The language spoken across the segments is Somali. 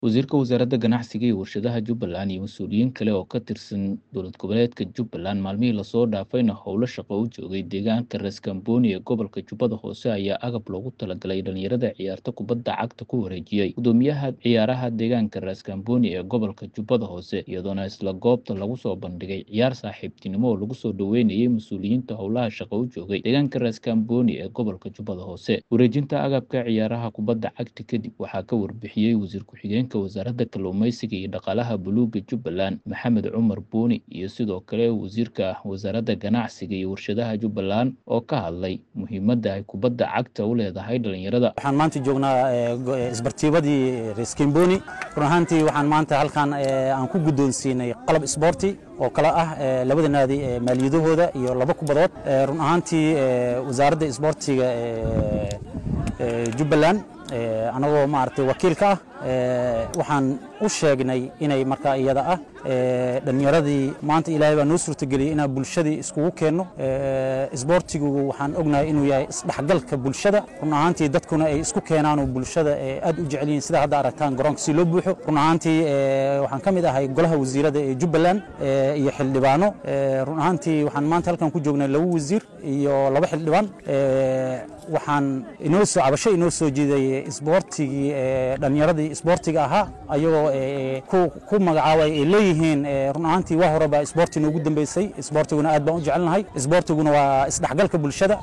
Wasiirka Wasaaradda Ganacsiga iyo Warshadaha Jubbaland iyo mas'uuliyiin kale oo ka tirsan dowlad goboleedka Jubbaland maalmihii lasoo dhaafayna howlo shaqo u joogay deegaanka Raaskambooni ee gobolka Jubbada Hoose ayaa agab loogu talagalay dhalinyarada ciyaarta kubadda cagta ku wareejiyey gudoomiyaha ciyaaraha deegaanka Raaskambooni ee gobolka Jubbada Hoose iyadoona isla goobta lagu soo bandhigay ciyaar saaxiibtinimo oo lagu soo dhoweynayay mas'uuliyiinta howlaha shaqo u joogay deegaanka Raaskambooni ee gobolka Jubbada Hoose wareejinta agabka ciyaaraha kubadda cagta kadib waxaa ka warbixiyey wasiir ku-xigeenka wasaaradda kalluumeysiga iyo dhaqaalaha buluugga Jubbaland Maxamed Cumar Buuni iyo sidoo kale wasiirka wasaaradda ganacsiga iyo warshadaha Jubbaland oo ka hadlay muhiimadda ay kubadda cagta u leedahay dhalinyarada waxaan maanta joognaa eh, go- eh, isbartiibadii Reskimboni run ahaantii waxaan maanta halkan eh, aan ku guddoonsiinay qalab isboorti oo kala ah eh, labada naadi ee maaliyadahooda iyo laba kubadood Eh, run ahaantii eh, wasaaradda isboortiga ee ee Jubbaland eh, anagoo maaragtay wakiilka ah eh, waxaan u sheegnay inay markaa iyada ah eh, dhallinyaradii maanta ilaahay baa noo suurtageliyey inaan bulshadii iskugu keenno Eh, isboortigu waxaan ognahay inuu yahay isdhexgalka bulshada run ahaantii dadkuna ay isku keenaanoo bulshada eh, aad u jecel yihiin sida hadda aragtaan garoonka si loo buuxo run ahaantii eh, waxaan ka mid ahay golaha wasiirada ee Jubbaland eh, iyo xildhibaano Eh, run ahaantii waxaan maanta halkan ku joognay laba wasiir iyo laba xildhibaan Eh, waxaan inoo soo cabasho inoo soo jiiday isboortigii ee dhallinyaradii isboortiga ahaa ayagoo ee, ku ku magacaabay ay leeyihiin ee, run ahaantii waa horeba isboorti noogu dambeysay isboortiguna aad baan u jecelnahay isboortiguna waa isdhexgalka bulshada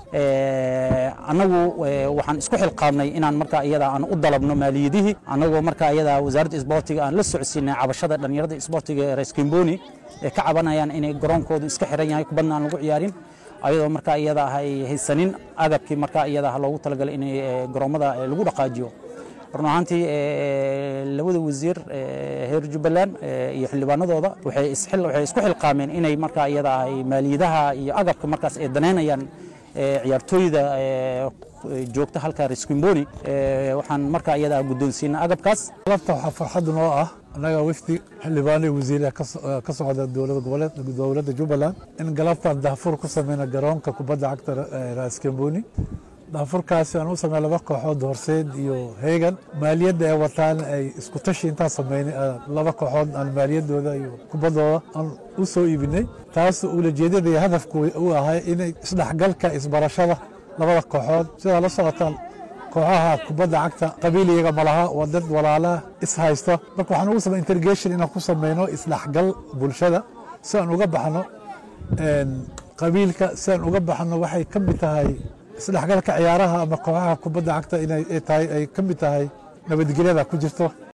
Ee, annagu ee, waxaan isku xilqaabnay inaan markaa iyada aan u dalabno maaliyadihii annagoo markaa iyada wasaaradda isboortiga aan la socodsiinay cabashada dhallinyarada isboortiga ee Reskimboni ee ka cabanayaan inay garoonkoodu iska xiran yahay kubadna aan lagu ciyaarin ayadoo markaa iyada ah ay haysanin agabkii markaa iyada ah loogu talagalay in garoomada eh, lagu dhaqaajiyo run ahaantii eh, labada wasiir eh, reer Jubbaland eh, iyo xildhibaanadooda waxay isxil waxay isku xilqaameen inay markaa iyada ah ay maaliyadaha iyo agabka markaas ay daneynayaan eh, ciyaartooyda eh, joogta halka Reskimboni eh, waxaan markaa iyada ah guddoonsiinay agabkaas galabta waxaa farxad noo ah annaga wafdi xildhibaanay wasiire ka so- ka socda dowlada goboleed dowladda jubbaland in galabtaan daafur ku sameyna garoonka kubadda cagta ee raaskamboni daafurkaasi aan u samey laba kooxood horseed iyo heegan maaliyadda ay wataan ay isku tashi intaan sameynay ah, laba kooxood aan maaliyadooda iyo kubaddooda aan u soo iibinay taas ulajeedada iyo hadafku uu ahay inay isdhexgalka isbarashada labada kooxood sidaa la socotaan kooxaha kubadda cagta qabiil iyaga malaha waa dad walaalaha is haysta marka waxaan ugu samey intergation inaan ku sameyno isdhexgal bulshada si aan uga baxno een, qabiilka si aan uga baxno waxay ka mid tahay isdhexgalka ciyaaraha ama kooxaha kubadda cagta inay ay tahay ay ka mid tahay nabadgelyada ku jirto